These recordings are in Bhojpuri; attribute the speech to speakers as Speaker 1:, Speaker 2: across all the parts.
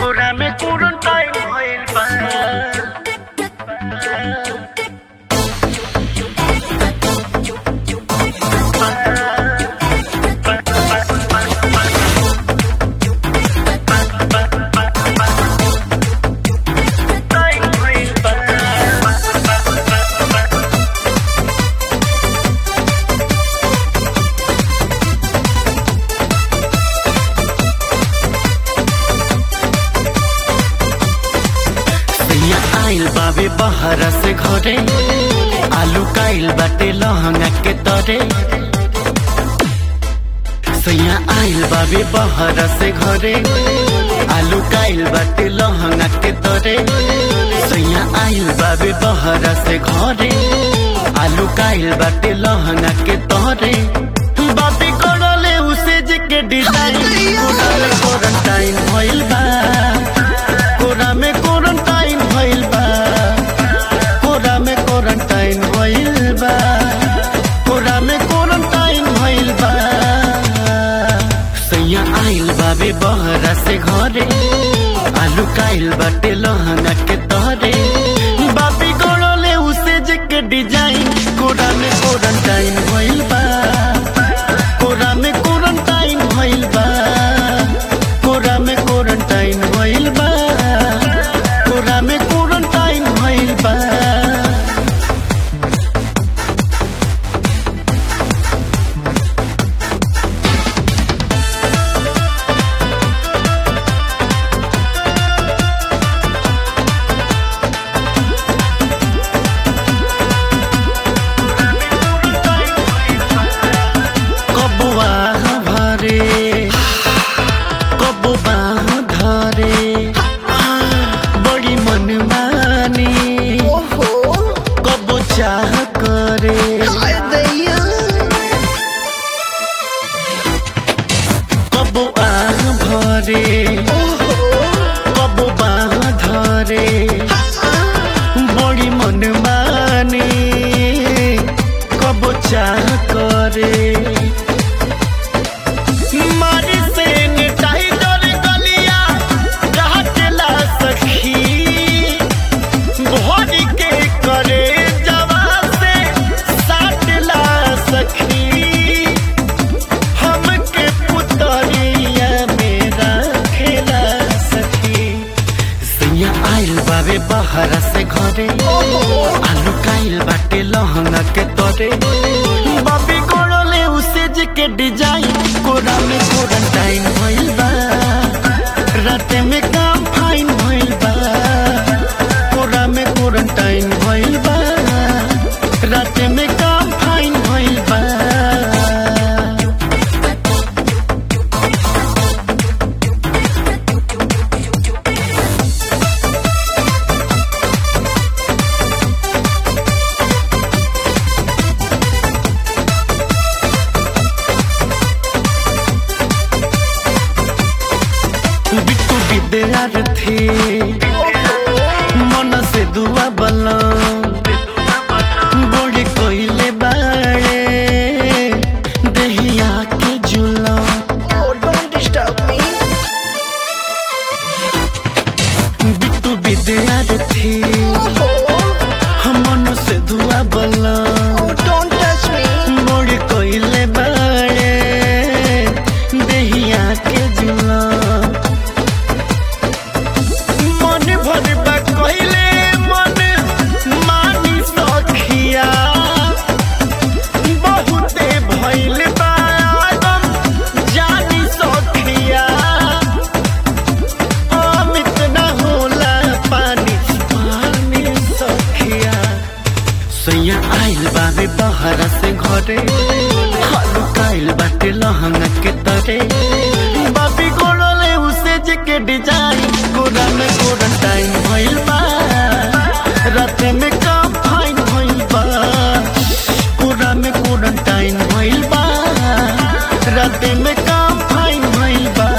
Speaker 1: कोरा में क्वारंटाइन भइल बा टाइम भइल बा
Speaker 2: सैया आइल बाबे बहरा से घरे आलू काइल बाटे लहंगा के तरे सैया आइल बाबे बहरा से घरे आलू काइल बाटे लहंगा के तरे सैया आइल बाबे बहरा से घरे आलू काइल बाटे लहंगा के तरे बाबी करले उसे जे के डिजाइन कोराले क्वारंटाइन भइल बा कोरा में क्वारंटाइन भइल बा कोरा में क्वारंटाइन भइल बा कोरा में क्वारंटाइन भइल बा सैया आइल बाबे बहरा से घरे आलू काइल बाटे लहंगा के तहरे बाबी गड़ले उसे जे के डिजाइन कोरा में क्वारंटाइन भइल बा कोरा में क्वारंटाइन भइल बा कोरा में क्वारंटाइन भइल बा कोरा में क्वारंटाइन भइल बा कबुआ भरे कबुआ धरे बड़ी मनमानी
Speaker 3: ओहो
Speaker 2: कबो चाह करे
Speaker 3: हाय दैया
Speaker 2: कबुआ भरे
Speaker 3: ओहो
Speaker 2: कबुआ धरे बड़ी मनमानी कबो चाह करे मारी से टाइगर गलिया काटला सखी भोरी के करे जवा से साटला सखी हमके पुतरिया मेरा खेला सखी सैया आइल बाबे बहरा से घरे आलू काइल बाटे लहंगा के तरे बाबी कोड़ले उसे जे के डिजाइन कोरा में क्वारंटाइन भइल बा राते में काम फाइन भइल बा कोरा में क्वारंटाइन भइल बा राते में काम फाइन भइल बा बिट्टू विद्यार्थी मन से दुआ बलम बड़ी कोइले बाड़े दहिया के जुलम
Speaker 3: Oh, don't disturb me.
Speaker 2: Bittu विद्यार्थी
Speaker 3: Oh,
Speaker 2: मन से दुआ बलम
Speaker 3: oh, don't touch me.
Speaker 2: बड़ी कोइले बाड़े दहिया के जुलम मन भर बा कोइले मन मानी सखिया बहुते भइल बा आदम जानी सखिया अमित न होला पानी पानी सखिया सैया आइल बाबे बहरा से घरे हालू काइल बाटे लहंगा के तरे बाबी गोड़ले उसे जे के डिजाइन कोरा में क्वारंटाइन भइल बा राते में काम फाइन भइल बा कोरा में क्वारंटाइन भइल बा राते में काम फाइन भइल बा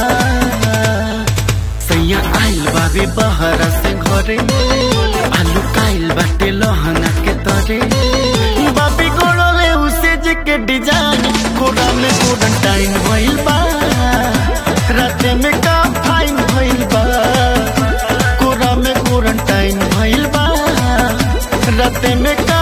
Speaker 2: सैया आइल बाबे बहरा से घरे आलू काइल बाटे लहंगा के तरे बाबी गोड़ले उसे जे के डिजाइन कोरा में क्वारंटाइन भइल बा राते में का फाइन भइल बा सुते में का